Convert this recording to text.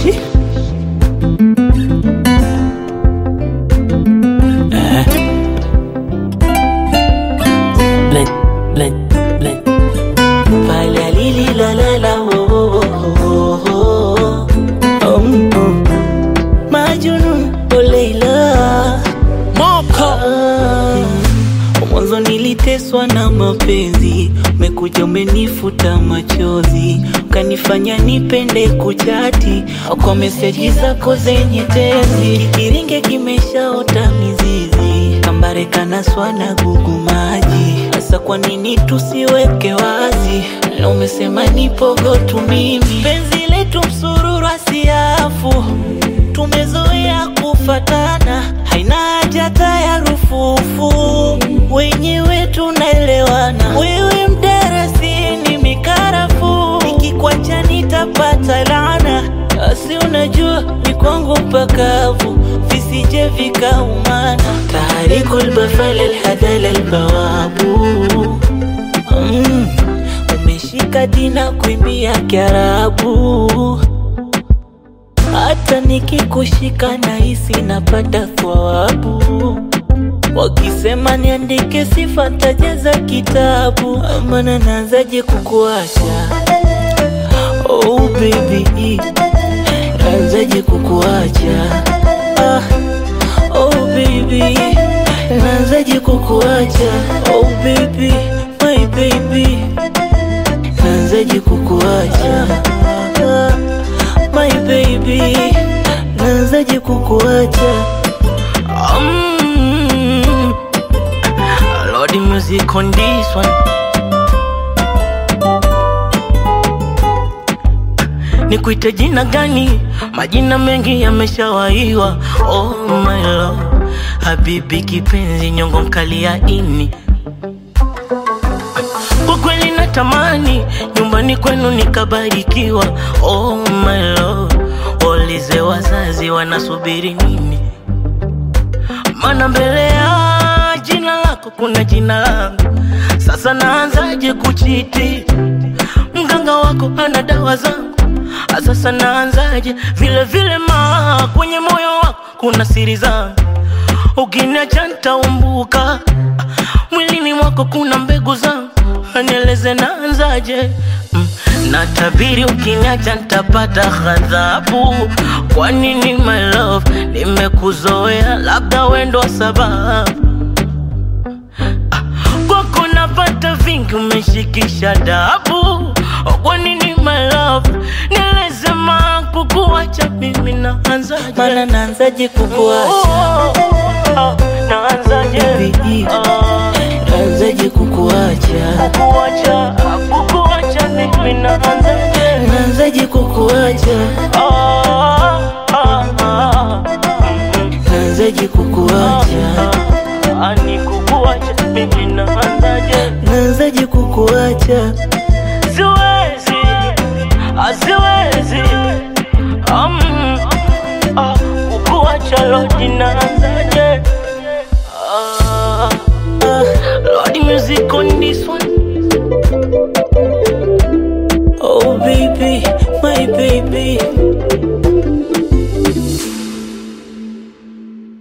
Eh. Blend, blend, blend. Pale lili la la la oh, oh, oh, oh, oh. Um, um. Majnun oh Leila Moko Mwanzo niliteswa na mapenzi, umekuja umenifuta machozi, ukanifanya nipende kuchati kwa meseji zako zenye tezi. Kikiringe kimeshaota mizizi, kambare kanaswa na gugu maji. Sasa kwa nini tusiweke wazi? Na umesema nipogo tu mimi, penzi letu msururu asiafu tumezoea kufatana, haina haja hata ya rufufu, wenyewe tunaelewana. Wewe mdarasini mikarafu, nikikwacha nitapata laana. Asi unajua ni kwangu pakavu, visije vikaumana. Taharikul bafal alhadal albawabu mm, umeshika dina kuimbia Kiarabu hata nikikushika nahisi napata thawabu. Wakisema niandike sifa tajaza kitabu, maana naanzaje kukuacha? Oh baby, naanzaje kukuacha? Ah, oh baby, naanzaje kukuacha? Oh baby, my baby, naanzaje kukuacha? Ah, my baby, naanzaje kukuacha? Um, Lord, the music on this one. Nikuite jina gani? Majina mengi yameshawaiwa. Oh my love, habibi kipenzi, nyongo mkali ya ini. Kwa kweli natamani nyumbani kwenu nikabarikiwa. Oh my love, waulize wazazi wanasubiri nini? Mana mbele ya jina lako kuna jina langu. Sasa naanzaje kuchiti? Mganga wako ana dawa zangu. Sasa naanzaje? Vile vile ma kwenye moyo wako kuna siri zangu. Ukiniacha nitaumbuka, mwilini mwako kuna mbegu zangu. Nieleze naanzaje? Mm, Natabiri ukiniacha nitapata ghadhabu. Kwa nini my love, nimekuzoea, labda wendo sababu kwako napata vingi, umeshikisha dabu. Kwa nini my love, nieleze ma kukuacha mimi naanzaje? Maana naanzaje kukuacha? Oh, oh, oh, naanzaje? Baby, Ah, naanzaje kukuacha? kukuacha, kukuacha mimi naanzaje? Naanzaje kukuacha? Ah, ah, ah, Naanzaje kukuacha? ah, ni kukuacha mimi naanzaje? Naanzaje kukuacha? Siwezi, ah, siwezi um, ah, kukuacha Lord naanzaje? Ah, Ah, Lord music on this one oh baby, my baby,